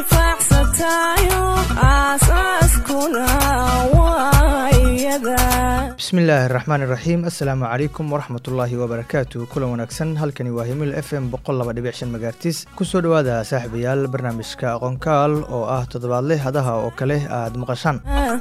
intifaacsatayo aasaaskuna waa iyada bismillaahi raxmaan iraxiim assalaamu calaykum waraxmatullaahi wabarakaatu kulan wanaagsan halkani waa himil f m megaartis kusoo dhowaada saaxiibayaal barnaamijka aqoonkaal oo ah toddobaadle hadaha oo kale aad maqashaan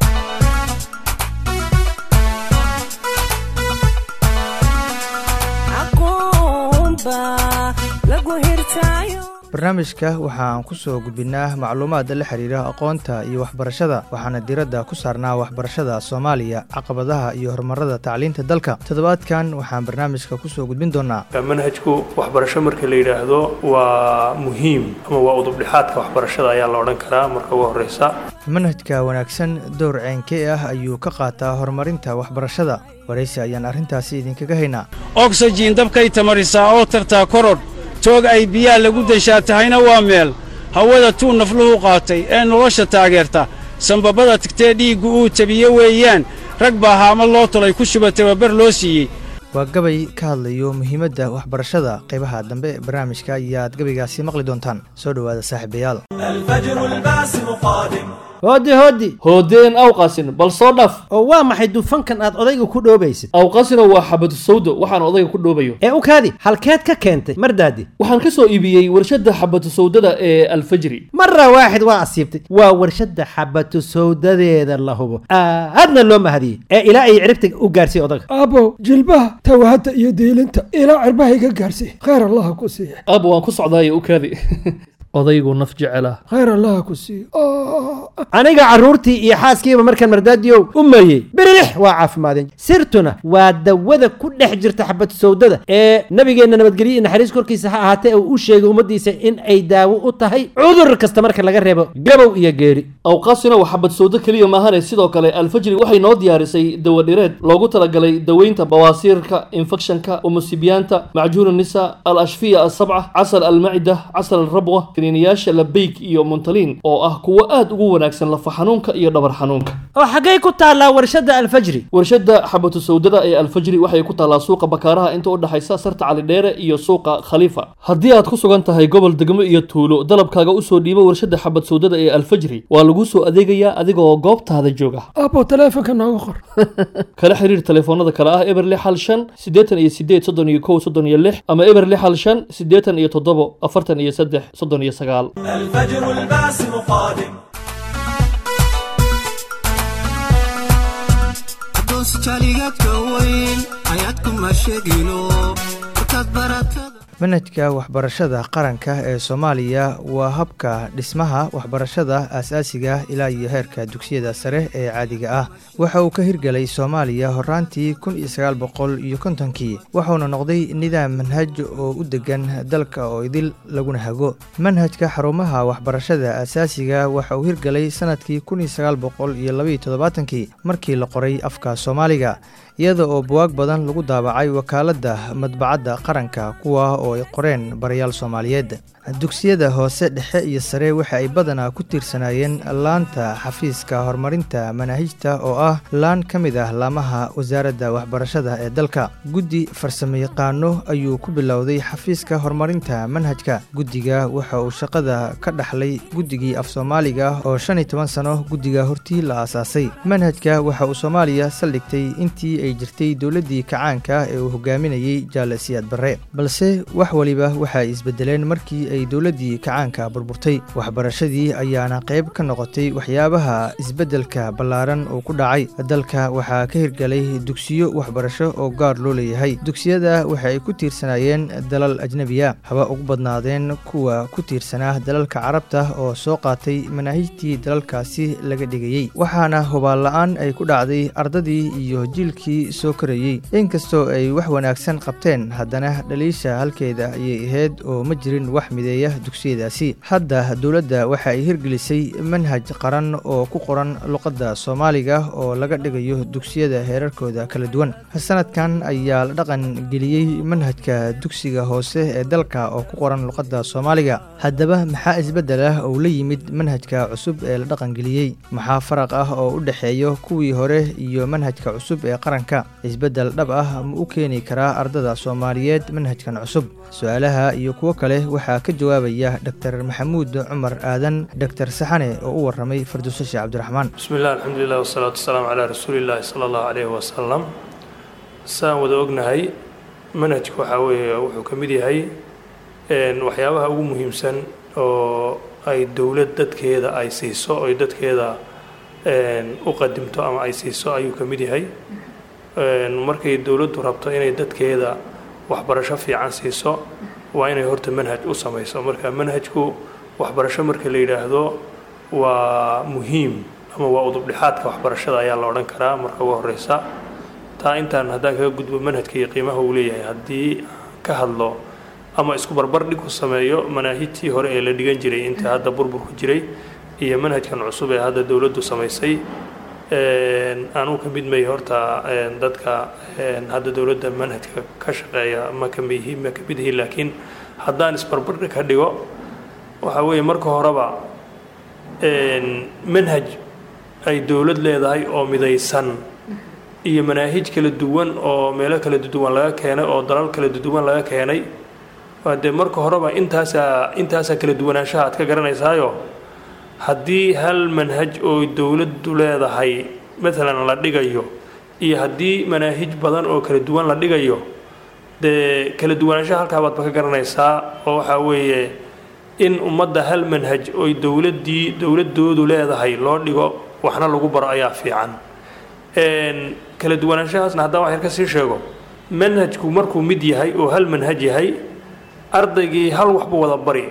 aqoonba lagu hirtaayo barnaamijka waxaan ku soo gudbinaa macluumaad la xiriira aqoonta iyo waxbarashada waxaana diiradda ku saarnaa waxbarashada soomaaliya caqabadaha iyo horumarada tacliinta dalka toddobaadkan waxaan barnaamijka kusoo gudbin doonaa manhajku waxbarasho marka la yidhaahdo waa muhiim ama waa udubdhexaadka waxbarashada ayaa la odhan karaa marka ugu horeysa manhajka wanaagsan dowr ceenkee ah ayuu ka qaataa horumarinta waxbarashada waraysi ayaan arrintaasi idinkaga haynaa ogsajiin dabkay tamarisaa oo tartaa korodh toog ay biyaa lagu deshaa tahayna waa meel hawada tuu nafluhu qaatay ee nolosha taageerta sambabada tigtee dhiiggu uu tabiye weeyaan rag baa haama loo tolay ku shuba tababar loo siiyey waa gabay ka hadlayo muhiimadda waxbarashada qaybaha dambe ee barnaamijka ayaad gabaygaasi maqli doontaan soo dhowaada saaxiibayaal hooddi hooddi hoodeen awqasin bal soo dhaf oo waa maxay dufankan aad odayga ku dhoobaysid awqasina waa xabadu sawdo waxaan odayga ku dhoobayo ee u kaadi halkeed ka keentay mardaadi waxaan ka soo iibiyey warshadda xabadu sawdada ee alfajri mara waaxid waa asiibtay waa warshadda xabatu sawdadeeda la hubo aadna loo mahadiyey ee ilaa ay ciribta u gaarsiiy odaga aabow jilbaha tawahadda iyo diilinta ilaa cirbaha iga gaarsiiy khayr allaha ku siiya aab waan ku socdaayo u kaadi odaygu naf jecela khayr allaha ku siiya aniga carruurtii iyo xaaskiiba markaan mardaadiyow u meeyey birilix waa caafimaadeen sirtuna waa dawada ku dhex jirta xabad sawdada ee nabigeenna nabadgelyo iyo naxariis korkiisa ha ahaatee uu u sheegay ummaddiisa in ay daawo u tahay cudur kasta marka laga reebo gabow iyo geeri awqaasina waa xabad sawdo keliya maahane sidoo kale alfajri waxay noo diyaarisay dawadhireed loogu talagalay daweynta bawaasiirka infekshanka umusibiyaanta macjuun nisa al ashfiya asabca casal almacida casal alrabwa kiniiniyaasha labeyk iyo muntaliin oo ah kuwo aad ugu wanaagsan lafa xanuunka iyo dhabar xanuunka oo xaggay ku taallaa warshadda alfajri warshadda xabatu sawdada ee alfajri waxay ku taallaa suuqa bakaaraha inta u dhexaysa sarta calidheere iyo suuqa khaliifa haddii aad ku sugan tahay gobol degmo iyo tuulo dalabkaaga usoo dhiibo warshadda xabad sawdada ee alfajri waa laguu soo adeegayaa adigaoo goobtaada jooga aabow taleefonka nooga qor kala xiriir telefoonada kale ah eber lix hal shan siddeetan iyo sideed soddon iyo kow soddon iyo lix ama eber lix hal shan siddeetan iyo toddobo afartan iyo saddex soddon iyo sagaal manhajka waxbarashada qaranka ee soomaaliya waa habka dhismaha waxbarashada aasaasiga ilaa iyo heerka dugsiyada sare ee caadiga ah waxa uu ka hirgelay soomaaliya horaantii kun iyo sagaal boqol iyo kontonkii wuxuuna noqday nidaam manhaj oo u degan dalka oo idil laguna hago manhajka xarumaha waxbarashada aasaasiga waxa uu hirgelay sanadkii kun iyo sagaal boqol iyo labaiyo toddobaatankii markii la qoray afka soomaaliga iyada oo buwaag badan lagu daabacay wakaaladda madbacadda qaranka kuwa oo ay qoreen barayaal soomaaliyeed dugsiyada hoose dhexe iyo sare waxa ay badanaa ku tiirsanaayeen laanta xafiiska horumarinta manaahijta oo ah laan ka mid ah laamaha wasaaradda waxbarashada ee dalka guddi farsamayaqaano ayuu ku bilowday xafiiska horumarinta manhajka guddiga waxa uu shaqada ka dhaxlay guddigii af soomaaliga oo shan iyo toban sano guddiga hortii la aasaasay manhajka waxa uu soomaaliya saldhigtay intii ay jirtay dowladdii kacaanka ee uu hogaaminayey jaale siyaad barre balse wax waliba waxa ay isbedeleen markii ay dowladdii kacaanka burburtay waxbarashadii ayaana qayb ka noqotay waxyaabaha isbeddelka ballaaran uu ku dhacay dalka waxaa ka hirgelay dugsiyo waxbarasho oo gaar loo leeyahay dugsiyada waxa ay ku tiirsanaayeen dalal ajnebiya haba ugu badnaadeen kuwa ku tiirsanaa dalalka carabta oo soo qaatay manaahijtii dalalkaasi laga dhigayey waxaana hubaal la-aan ay ku dhacday ardadii iyo jiilkii soo korayey inkastoo ay wax wanaagsan qabteen haddana dhaliisha halkeeda ayay ahayd oo ma jirin wax mideeya dugsiyadaasi hadda dowladda waxa ay hirgelisay manhaj qaran oo ku qoran luqadda soomaaliga oo laga dhigayo dugsiyada heerarkooda kala duwan sanadkan ayaa la dhaqan geliyey manhajka dugsiga hoose ee dalka oo ku qoran luqadda soomaaliga haddaba maxaa isbeddel ah oo la yimid manhajka cusub ee la dhaqangeliyey maxaa faraq ah oo u dhexeeyo kuwii hore iyo manhajka cusub ee qaranka isbeddel dhab ah ma u keeni karaa ardada soomaaliyeed manhajkan cusub su-aalaha iyo kuwo kale waxaa ka ka jawaabaya dr maxamuud cumar aadan dr saxane oo u waramay farduuse sheekh cabdiraxmaan bismi illah alxamdulilah wasalaatu wasalaamu calaa rasuulillahi sala allahu calayhi wasalam saan wada ognahay manhajka waxaa weeye wuxuu ka mid yahay waxyaabaha ugu muhiimsan oo ay dowlad dadkeeda ay siiso oy dadkeeda u qadimto ama ay siiso ayuu ka mid yahay markay dowladdu rabto inay dadkeeda waxbarasho fiican siiso waa inay horta manhaj u samayso marka manhajku waxbarasho marka la yidhaahdo waa muhiim ama waa udubdhexaadka waxbarashada ayaa la odhan karaa marka ugu horeysa taa intaan haddaan kaga gudbo manhajka iyo qiimaha uu leeyahay haddii ka hadlo ama isku barbar dhig ku sameeyo manaahijtii hore ee la dhigan jiray inta hadda burburku jiray iyo manhajkan cusub ee hadda dowladdu samaysay anuu ka mid may horta dadka hadda dowladda manhajka ka shaqeeya ma ka mihi ma ka mid yihiin laakiin haddaan isbarbardhig ka dhigo waxaa weeye marka horeba manhaj ay dowlad leedahay oo midaysan iyo manaahij kala duwan oo meelo kala duwan laga keenay oo dalal kala duwan laga keenay waa dee marka horeba intaasaa intaasaa kala duwanaanshaha aad ka garanaysaayo haddii hal manhaj oo dowladdu leedahay maalan la dhigayo iyo haddii manaahij badan oo kala duwan la dhigayo dee kala duwanaanshaha halkaa baadba ka garanaysaa oo waxaa weeye in ummadda hal manhaj oy dowladdii dowladoodu leedahay loo dhigo waxna lagu baro ayaa fiican kala duwanaanshahaasna haddaan wax yar ka sii sheego manhajku markuu mid yahay oo hal manhaj yahay ardaygii hal waxbuu wada bari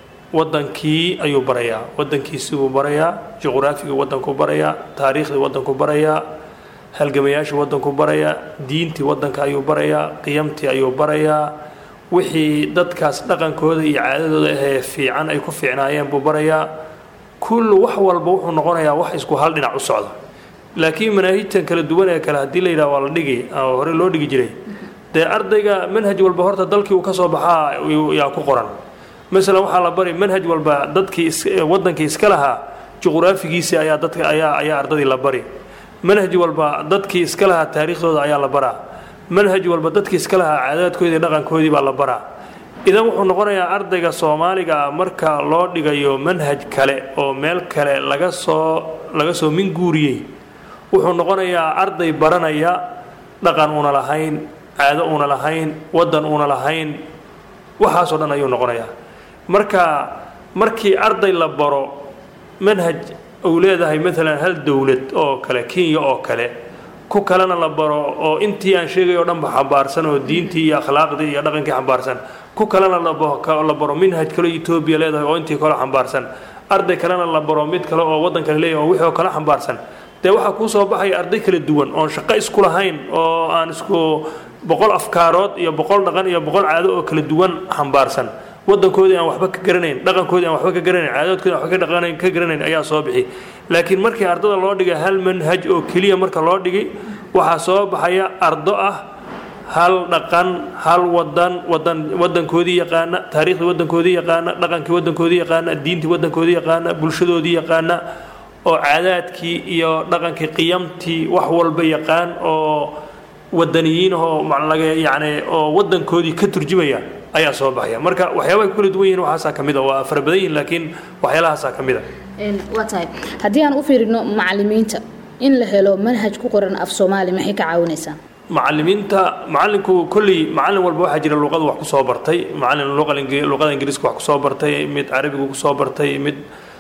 wadankii ayuu barayaa wadankiisibuu barayaa juqraafigii wadankuu barayaa taariikhdii wadankuu barayaa halgamayaashii wadankuu barayaa diintii wadanka ayuu barayaa qiyamtii ayuu barayaa wixii dadkaas dhaqankooda iyo caadadooda ahee fiican ay ku fiicnaayeen buu barayaa kullu wax walba wuxuu noqonayaa wax isku hal dhinac u socda laakiin manaahijtan kala duwan ee kale haddii la yidhaha waa la dhigi oo hore loo dhigi jiray dee ardayga manhaj walba horta dalkii uu ka soo baxaa yaa ku qoran masalan waxaa la bari manhaj walba dadkii wadankii iska lahaa juqraafigiisii ayaa dadka ayaa ayaa ardadii la bari manhaj walba dadkii iska lahaa taariikhdooda ayaa la baraa manhaj walba dadkii iska lahaa caadaadkoodii dhaqankoodii baa la baraa idan wuxuu noqonayaa ardayga soomaaliga ah marka loo dhigayo manhaj kale oo meel kale laga soo laga soo minguuriyey wuxuu noqonayaa arday baranaya dhaqan uuna lahayn caado uuna lahayn wadan uuna lahayn waxaasoo dhan ayuu noqonayaa marka markii arday la baro manhaj uu leedahay maalan hal dowlad oo kale kenya oo kale ku kalena la baro oo intii aan sheegay oo dhanba xambaarsan oo diintii iyo akhlaaqdii iyo dhaqankii xambaarsan ku kalena la baro manhaj kale etoobiya leedahay oo intii kale xambaarsan arday kalena la baro mid kale oo waddan kale leeyahay oo wixii oo kale xambaarsan dee waxaa kuu soo baxaya arday kala duwan oon shaqo isku lahayn oo aan isku boqol afkaarood iyo boqol dhaqan iyo boqol caado oo kala duwan xambaarsan wadankoodii aan waxba ka garanayn dhaqankoodii aan waxba ka garanayn caadadoodkoodi aan waxba ka dhaqanayn ka garanayn ayaa soo bixi laakiin markii ardada loo dhigay hal manhaj oo keliya marka loo dhigay waxaa soo baxaya ardo ah hal dhaqan hal wadan wadan wadankoodii yaqaana taariikhdii wadankoodii yaqaana dhaqankii wadankoodii yaqaana diintii wadankoodii yaqaana bulshadoodii yaqaana oo caadaadkii iyo dhaqankii qiyamtii wax walba yaqaan oo wadaniyiin oo laga yacni oo wadankoodii ka turjumaya ayaa soo baxaya marka waxyaabahay ku kala duwan yihiin waxaasaa ka mid a waa fara badan yihin laakiin waxyaalahaasaa ka mid a waa tahay haddii aan u fiirino macalimiinta in la helo manhaj ku qoran af soomaali maxay ka caawinaysaa macalimiinta macalinku kolley macalin walba waxaa jira luqadu wax kusoo bartay macalin luqada ingiriiska wax kusoo bartay mid carabigu kusoo bartay mid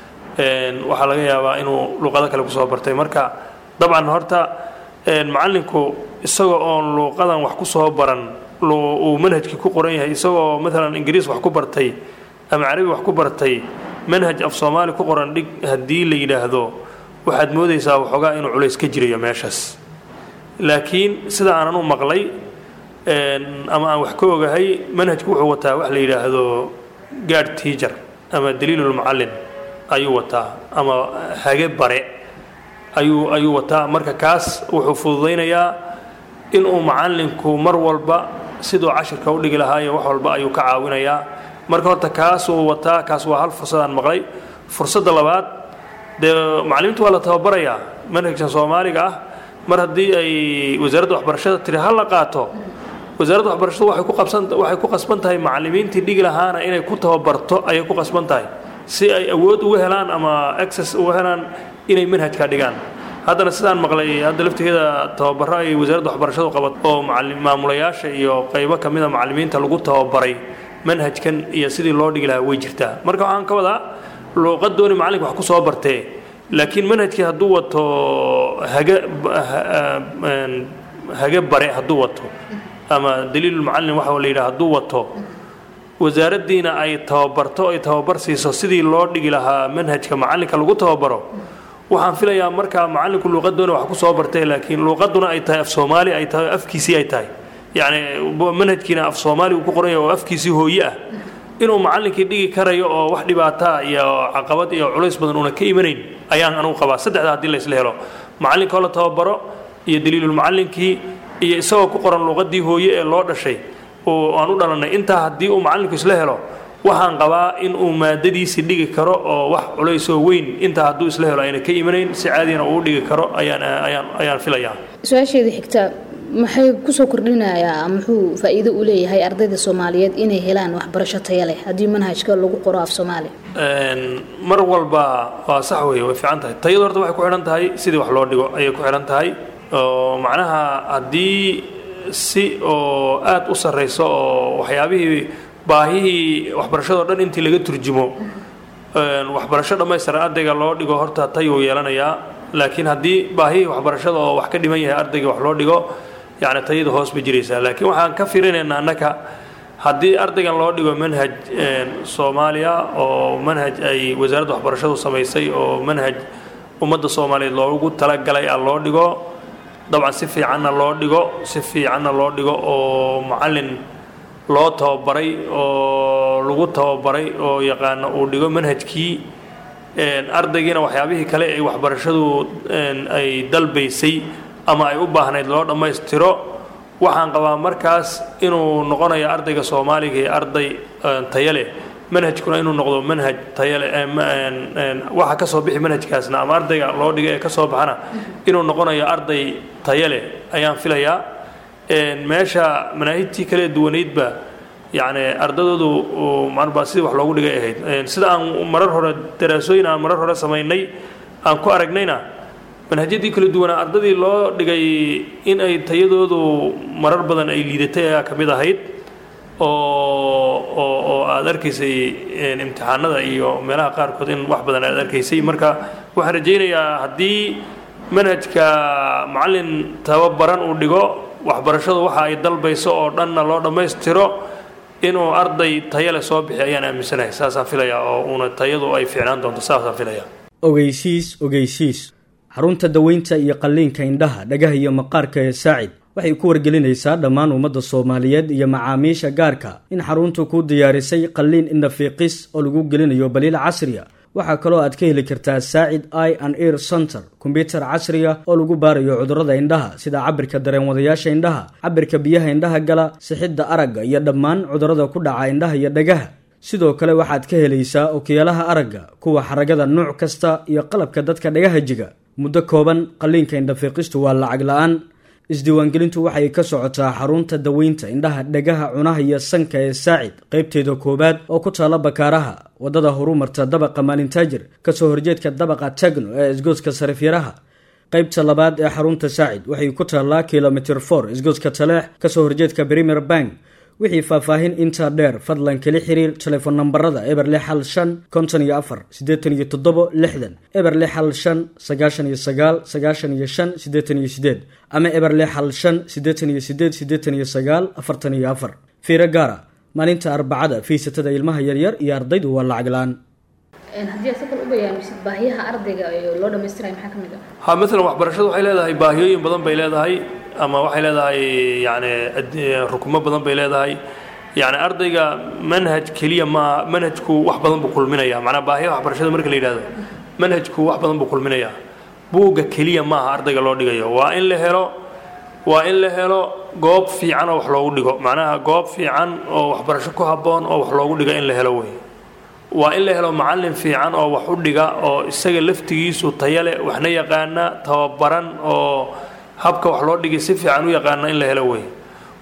waxaa laga yaabaa inuu luqado kale kusoo bartay marka dabcan horta macalinku isagoo oon luuqadan wax kusoo baran uu manhajkii ku qoran yahay isagoo maalan ingiriis wax ku bartay ama carabi wax ku bartay manhaj af soomaali ku qoran dhig haddii la yidhaahdo waxaad moodaysaa waxoogaa inuu culays ka jirayo meeshaas laakiin sida aanan u maqlay ama aan wax ka ogahay manhajku wuxuu wataa wax la yidhaahdo gaad teacher ama daliilulmucallin ayuu wataa ama hage bare ayuu ayuu wataa marka kaas wuxuu fududaynayaa inuu macallinku mar walba siduu cashirka u dhigi lahaayo wax walba ayuu ka caawinayaa marka horta kaasuu wataa kaas waa hal fursadaan maqlay fursadda labaad dee macallimiintu waa la tababarayaa manhajkan soomaaliga ah mar haddii ay wasaaradda waxbarashada tiri ha la qaato wasaaradda waxbarashadu waxay ku qabsan waxay ku qasban tahay macallimiintii dhigi lahaana inay ku tababarto ayay ku qasban tahay si ay awood uga helaan ama access uga helaan inay manhajka dhigaan haddana sidaan maqlay hadda laftigeeda tababaro ay wasaaradda waxbarashadu qabat oo macallim maamulayaasha iyo qaybo ka mida macallimiinta lagu tababaray manhajkan iyo sidii loo dhigi lahaa way jirtaa marka waxaan ka wadaa luuqadooni macallinka wax ku soo bartee laakiin manhajkii hadduu wato haga hage bare hadduu wato ama daliilulmucallin waxa la yidhaha hadduu wato wasaaraddiina ay tababarto ay tababar siiso sidii loo dhigi lahaa manhajka macallinka lagu tababaro waxaan filayaa markaa macallinku luuqadoona wax ku soo bartay laakiin luuqaduna ay tahay af soomaali ay tahay afkiisii ay tahay yacni manhajkiina af soomaali uu ku qoran yahay oo afkiisii hooye ah inuu macallinkii dhigi karayo oo wax dhibaataa iyo caqabad iyo culays badan uuna ka imanayn ayaan anugu qabaa saddexda haddii la isla helo macallinkoo la tababaro iyo daliilulmucallinkii iyo isagoo ku qoran luuqadii hooye ee loo dhashay oo aan u dhalannay intaa haddii uu macallinku isla helo waxaan qabaa in uu maadadiisii dhigi karo oo wax culaysoo weyn intaa hadduu isla helo ayna ka imanayn si caadiyana uu dhigi karo ayaan ayaan ayaan filayaa su-aasheeda xigta maxay kusoo kordhinayaa muxuu faa-iido u leeyahay ardayda soomaaliyeed inay helaan waxbarasho taya leh haddii manhajka lagu qoro af soomaali mar walba waa sax weeye way fiican tahay tayadu horta waxay ku xidhan tahay sidii wax loo dhigo ayay ku xidhan tahay oo macnaha haddii si oo aada u sarrayso oo waxyaabihii baahihii waxbarashadao dhan intii laga turjumo waxbarasho dhammaystiran ardayga loo dhigo horta tayuu yeelanayaa laakiin haddii baahihii waxbarashada oo wax ka dhiman yahay ardayga wax loo dhigo yacni tayada hoos ba jiraysaa laakiin waxaan ka firinaynaa annaka haddii ardaygan loo dhigo manhaj soomaaliya oo manhaj ay wasaaradda waxbarashadu samaysay oo manhaj ummadda soomaaliyeed loogu talagalay a loo dhigo dabcan si fiicanna loo dhigo si fiicanna loo dhigo oo macallin loo tababaray oo lagu tababaray oo yaqaana uu dhigo manhajkii ardaygiina waxyaabihii kale ay waxbarashadu ay dalbaysay ama ay u baahnayd loo dhammaystiro waxaan qabaa markaas inuu noqonayo ardayga soomaaliga iyo arday tayo leh manhajkuna inuu noqdo manhaj tayo leh waxa ka soo bixi manhajkaasna ama ardayga loo dhiga ee ka soo baxana inuu noqonayo arday tayo leh ayaan filayaa meesha manaahijtii kale duwanaydba yacni ardadoodu marba sidii wax loogu dhigay ahayd sida aan marar hore daraasooyin aan marar hore samaynay aan ku aragnayna manhajyadii kala duwanaa ardadii loo dhigay in ay tayadoodu marar badan ay liidatay ayaa ka mid ahayd oo oo oo aada arkaysay imtixaanada iyo meelaha qaarkood in wax badan aad arkaysay marka waxaan rajaynayaa haddii manhajka macallin tababaran uu dhigo waxbarashadu waxa ay dalbayso oo dhanna loo dhammaystiro inuu arday tayo leh soo bixi ayaan aaminsanahay saasaan filayaa oo uuna tayadu ay fiicnaan doonto saasaan filayaa ogeysiis ogeysiis xarunta daweynta iyo qalliinka indhaha dhagaha iyo maqaarka ee saacid waxay ku wargelinaysaa dhammaan ummadda soomaaliyeed iyo macaamiisha gaarka in xaruntu kuu diyaarisay qalliin indhafiiqis oo lagu gelinayo baliil casriya waxaa kaloo aad ka heli kartaa saacid i and ear center kombyutar casriga oo lagu baarayo cudurrada indhaha sida cabirka dareenwadayaasha indhaha cabirka biyaha indhaha gala sixidda aragga iyo dhammaan cudurrada ku dhaca indhaha iyo dhagaha sidoo kale waxaad ka helaysaa okiyaalaha aragga kuwa xaragada nuuc kasta iyo qalabka dadka dhagaha jiga muddo kooban qalliinka indhafiiqistu waa lacag la-aan isdiiwaangelintu waxay ka socotaa xarunta daweynta indhaha dhagaha cunaha iyo sanka ee saacid qaybteeda koowaad oo ku taalla bakaaraha waddada horumarta dabaqa maalintaajir kasoo horjeedka dabaqa tagno ee isgoodska sarifyaraha qaybta labaad ee xarunta saacid waxay ku taallaa kilomitr for isgoodska taleex kasoo horjeedka premier bank wixii faahfaahin intaa dheer fadlan kala xiriir telefoon nambarada eber lix hal shan konton iyo afar siddeetan iyo toddobo lixdan eber lix hal shan sagaashan iyo sagaal sagaashan iyo shan siddeetan iyo siddeed ama eber lix hal shan siddeetan iyo siddeed siddeetan iyo sagaal afartan iyo afar fiiro gaara maalinta arbacada fiisatada ilmaha yaryar iyo ardaydu waa lacag la-aan haddii aad si kale u bayaamisid baahiyaha ardayga ee loo dhammaystiraya maxaa ka mid ah ha maalan waxbarashadu waxay leedahay baahiyooyin badan bay leedahay ama waxay leedahay yacni rukumo badan bay leedahay yacni ardayga manhaj keliya ma manhajku wax badan buu kulminayaa macnaa baahiyaha waxbarashada marka la yidhahdo manhajku wax badan buu kulminayaa buugga keliya maaha ardayga loo dhigayo waa in la helo waa in la helo goob fiican oo wax loogu dhigo macnaha goob fiican oo waxbarasho ku habboon oo wax loogu dhigo in la helo wey waa in la helo macallin fiican oo wax u dhiga oo isaga laftigiisu taya leh waxna yaqaana tababaran oo habka wax loo dhigay si fiican u yaqaana in la helo wey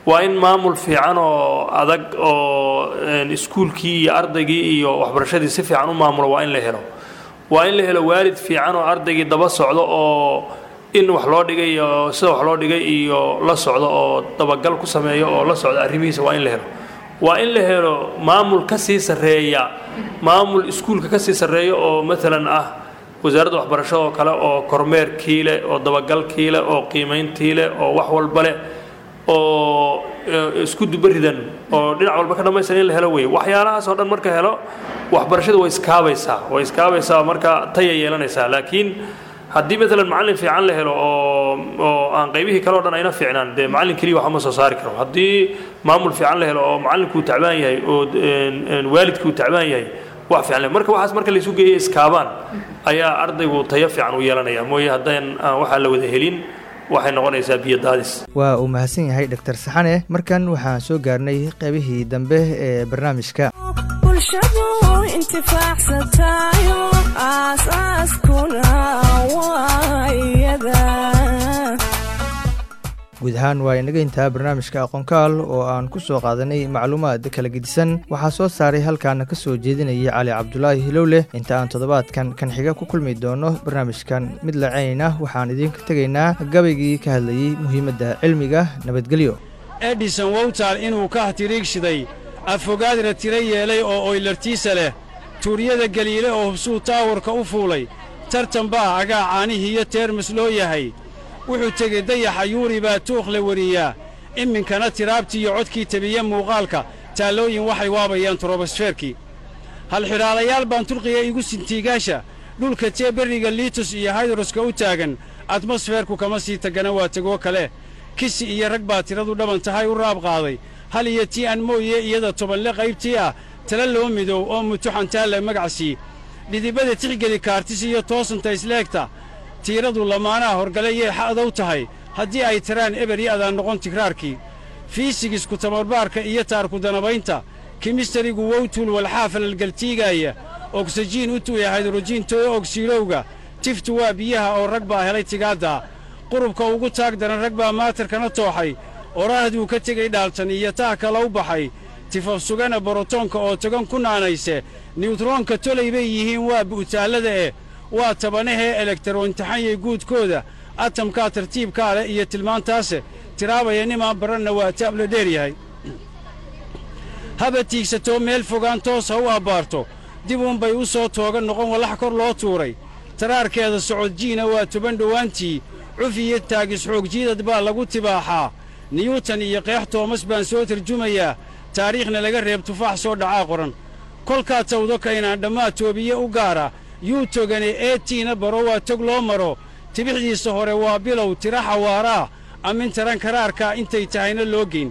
waa in maamul fiican oo adag oo iskuulkii iyo ardaygii iyo waxbarashadii si fiican u maamulo waa in la helo waa in la helo waalid fiican oo ardaygii daba socdo oo in wax loo dhigay iyo sida wax loo dhigay iyo la socdo oo dabagal ku sameeyo oo la socdo arrimihiisa waa in la helo waa in la helo maamul ka sii sarreeya maamul iskuulka ka sii sarreeya oo maalan ah wasaaradda waxbarashada oo kale oo kormeerkii leh oo dabagalkii leh oo qiimayntii leh oo wax walba leh oo isku dubaridan oo dhinac walba ka dhammaystiran in la helo weeye waxyaalahaas oo dhan marka helo waxbarashadu way iskaabaysaa way iskaabaysaa marka taya yeelanaysaa laakiin haddii maalan macallin fiican la helo oo oo aan qaybihii kale o dhan ayna fiicnaan dee macallin keliya waxma soo saari karo haddii maamul fiican la helo oo macallinkuu tacbaan yahay oo waalidkuu tacbaan yahay wax fiican le marka waxaas marka laysu geeya iskaabaan ayaa ardaygu tayo fiican u yeelanaya mooye haddaan aan waxaa la wada helin waxay noqonaysaa biyo daadis waa uu mahadsan yahay dhaktar saxane markan waxaan soo gaarnay qaybihii dambe ee barnaamijka bulshadu intifaacsatayo aasaaskuna waa iyada guud ahaan waa inaga intaa barnaamijka aqoonkaal oo aan ku soo qaadanay macluumaad kala gedisan waxaa soo saaray halkaana ka soo jeedinaya cali cabdulaahi hilowleh inta aan toddobaadkan kan xiga ku kulmi doono barnaamijkan mid lacaynayna waxaan idinka tegaynaa gabaygii ka hadlayey muhiimadda cilmiga nabadgelyo edison wowtal inuu ka hatiriigshiday afogaadra tiro yeelay oo oylartiisa leh tuuryada galiile oo hubsuu taawarka u fuulay tartan baa agaa caanihii iyo teermis loo yahay wuxuu tegey dayaxa yuuri baa tuukh la weriyaa iminkana tiraabtii iyo codkii tebiye muuqaalka taallooyin waxay waabayaan turobosfeerkii halxidhaalayaal baan turqiya igu sintiigaasha dhulka tee berriga liitus iyo haydroska u taagan atmosfeerku kama sii tagana waa tegoo kale kisi iyo rag baa tiradu dhaban tahay u raab qaaday hal iyo tii aan mooye iyada tobanle qaybtii ah tala loo midow oo mutuxantaalla magacsii dhidibada tixgeli kaartis iyo toosanta isleegta tiiradu lamaanaha horgale yay xa'dow tahay haddii ay tiraan eber iyo adaan noqon tigraarkii fiisigisku tamarbaarka iyo taarku danabaynta kimistarigu wowtuul walxaafalalgaltiigaaya ogsajiin u tuuya haydrojiin toyo ogsiilowga tiftu waa biyaha oo rag baa helay tigaaddaa qurubka ugu taag daran rag baa maatarkana tooxay oraahduu ka tegey dhaaltan iyo taah kala u baxay tifaf sugana borotoonka oo togan ku naanayse niyutroonka tolay bay yihiin waa bu'taallada eh waa tabanahee elektaroontaxanyay guudkooda atamkaa tartiibkaa leh iyo tilmaantaase tiraabaya nimaan baranna waa taabla dheer yahay haba tiigsatoo meel fogaan toos ha u abbaarto dib uunbay u soo tooga noqon wallax kor loo tuuray taraarkeeda socodjiina waa toban dhowaantii cuf iyo taagis xoogjiidad baa lagu tibaaxaa niyuutan iyo qeex toomas baan soo tarjumayaa taariikhna laga reeb tufaax soo dhacaa qoran kolkaa tawdo kaynaan dhammaa toobiye u gaara yuu togane eetiina baro waa tog loo maro tibixdiisa hore waa bilow tira xawaaraa amin taran karaarkaa intay tahayna loo geyn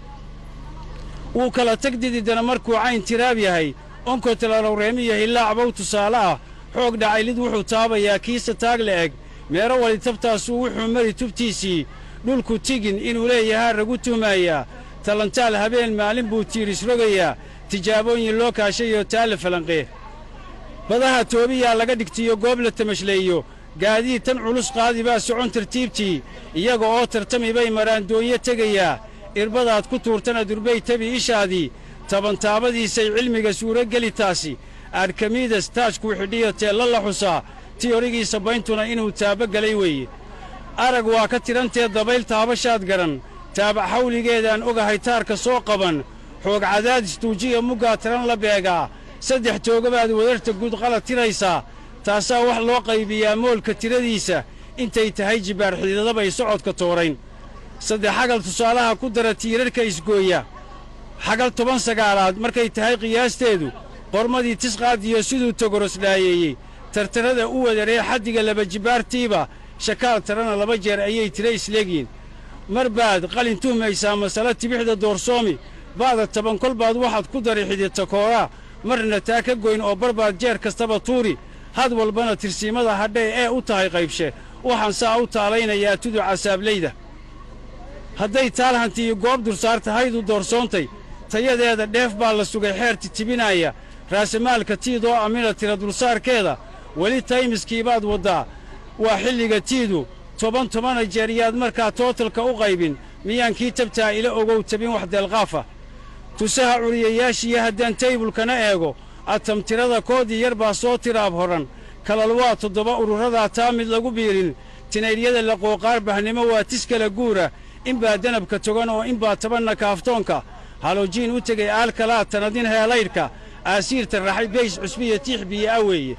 wuu kala tag dididana markuu cayn tiraab yahay onkotalalowreemiyo hillaacbow tusaale ah xoog dhacaylid wuxuu taabayaa kiisa taag la eg meero wali tabtaasuu wuxuu mari tubtiisii dhulku tigin inuu leeyahaa ragu tuhmaayaa talantaal habeen maalin buu tiiris rogayaa tijaabooyin loo kaashayoo taalla falanqee badaha toobiyaa laga dhigtiyo goob la tamashleeyo gaadiid tan culus qaadi baa socon tartiibtii iyaga oo tartami bay maraandoonyo tegayaa irbadaad ku tuurtana durbay tabi ishaadii tabantaabadiisay cilmiga suurogeli taasi arkamidas taajkuu xidhiyo teella la xusaa tiyorigiisa bayntuna inuu taabogelay weeye arag waa ka tidhantee dabayl taabashaad garan taabac xawligeedaan ogahay taarka soo qaban xoog cadaadis tuujiya muggaa tiran la beegaa saddex toogabaad wadarta guud qalad tiraysaa taasaa wax loo qaybiyaa moolka tiradiisa intay tahay jibbaar xididadabay socodka toorayn saddex xagal tusaalaha ku dara tiirarka isgooya xagal toban sagaalaad markay tahay qiyaasteedu qormadii tisqaadiyo siduu togorosdhaayeeyey tartarrada u wadaree xaddiga laba jibbaartiiba shakaal tarana laba jeer ayay tira isleegyiin mar baad qalin tuhmaysaa masale tibixda doorsoomi ba'da toban kol baad waxaad ku dari xididta kooraa marna taa ka goyn oo barbaad jeer kastaba tuuri had walbana tirsiimada hadhay ee u tahay qaybshe waxaan saa u taalaynayaa tuduca saablayda hadday taalhantiiyo goob dursaar tahaydu doorsoontay tayadeeda dheef baa la sugay xeer titibinaaya raasamaalka tiidoo amina tira dulsaarkeeda weli taymiskiibaad waddaa waa xilliga tiidu toban tobana jeer yaad markaa tootalka u qaybin miyaan kii tabtaa ila ogow tabin wax deelqaafa tusaha curiyayaashiiyo haddaan taybulkana eego atamtirada koodii yar baa soo tiraab horan kalal waa toddoba ururadaa taa mid lagu biirin tinaydhyada laqooqaar bahnimo waa tis kala guura inbaa danabka togan oo inbaa tabanna kaaftoonka halojiin u tegay aalkalaa tanadin heelaydhka aasiirta raxay bays cusbiya tiix biyo'a weeye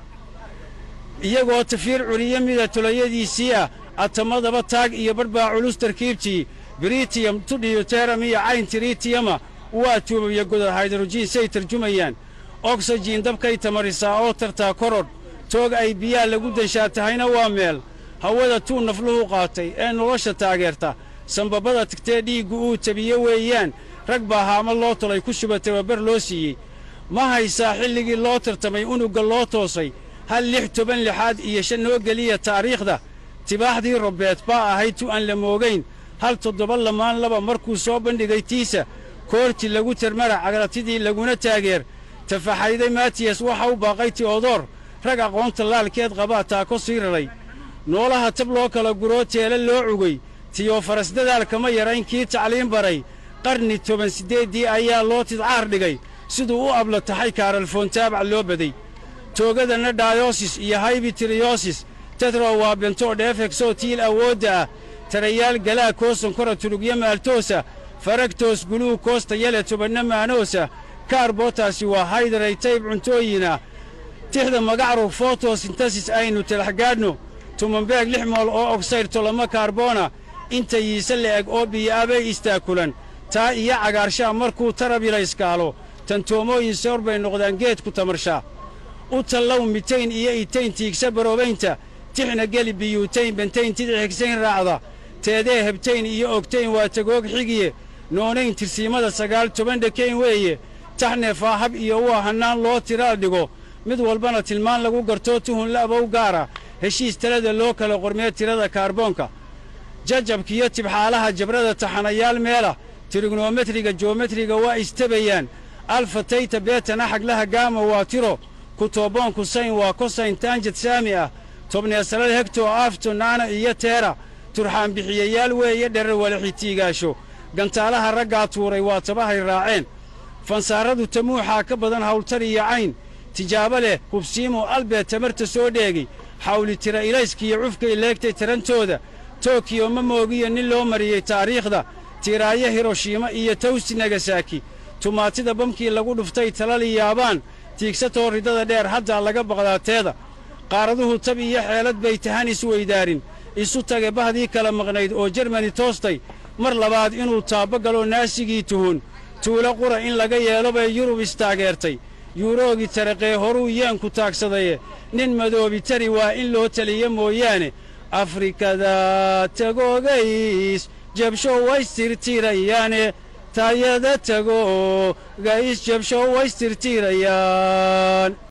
iyagoo tafiir curiye mida tulayadiisii ah atamadaba taag iyo badhbaa culus tarkiibtii britiyam tudhiyo teeram iyo cayn tiriitiyama waa tuubabya godad haydrojiin say tarjumayaan ogsajiin dabkay tamarisaa oo tartaa korodh toog ay biyaa lagu danshaa tahayna waa meel hawada tuu nafluhu qaatay ee nolosha taageerta sambabada tigtee dhiiggu uu tabiye weeyaan rag baa haama loo tolay ku shuba tababar loo siiyey ma haysaa xilligii loo tartamay unugga loo toosay hal lix toban lixaad iyo shan noo geliya taariikhda tibaaxdii robbeed baa ahayd tu aan la moogayn hal toddoba lamaan laba markuu soo bandhigay tiisa koorti lagu termara cagratidii laguna taageer tafaxayday matiyas waxa u baaqay ti'odoor rag aqoonta laalkeed qabaa taako sii raray noolaha tab loo kala guroo teele loo cugay tiyofaras dadaalkama yarayn kii tacliin baray qarni toban siddeeddii ayaa loo tidcaar dhigay siduu u abla taxay kaaralfoontaabac loo baday toogadanna dhaayosis iyo haybitiriyoosis tetro waa bentoo dheefegsoo tiil awoodda ah tarayaal galaa koosankora tulugyo maaltoosa faragtoos guluu koosta yale tobanna maanoosa kaarbotaasi waa haydaray tayb cuntooyina tixda magacrug fotosintasis aynu talaxgaadhno tumanbeeg lix mool oo ogsaydh tolama kaarboona inta yiise la'eg oo biyo'abay istaakulan taa iyo cagaarshaa markuu tarabilayskaalo tantoomooyin soor bay noqdaan geedku tamarshaa u tallow mitayn iyo itayn tiigsa baroobaynta tixna geli biyuutayn bentayn tidix higsayn raacda teedee hebtayn iyo ogtayn waa tagoog xigiye noonayn tirsiimada sagaal toban dhekayn weeye taxneefaa hab iyo waa hannaan loo tiraal dhigo mid walbana tilmaan lagu gartoo tuhun la'bow gaara heshiis talada loo kala qormee tirada kaarboonka jajabkiyo tibxaalaha jabrada taxanayaal meela tirignometriga joometriga waa istabayaan alfa tayta beetana xaglaha gaama waa tiro kutoboonku sayn waa kosayn taanjad saami ah tobneesalal hegto aafto naana iyo teera turxaan bixiyayaal weeye dherar walaxitiigaasho gantaalaha raggaa tuuray waa tabahay raaceen fansaaradu tamuuxaa ka badan hawltar iyo cayn tijaabo leh hubsiimo albeed tamarta soo dheegay xawli tira ilayskiyo cufkay leegtay tarantooda tokiyo ma moogiyo nin loo mariyey taariikhda tiiraayo hiroshiima iyo tawsi nagasaki tumaatida bamkii lagu dhuftay talali yaabaan tiigsatoo ridada dheer haddaa laga baqdaateeda qaaraduhu tab iyo xeelad bay tahan isweydaarin isu tage bahdii kala maqnayd oo jermani toostay mar labaad inuu taabba galo naasigii tuhun tuulo qura in laga yeelo bay yurub istaageertay yuuroogi taraqee horuu yeenku taagsadaye nin madoobi tari waa in loo taliya mooyaane afrikada tagoogays jabsho waystirtirayaane taayada tago gays jabsho waystirtirayaan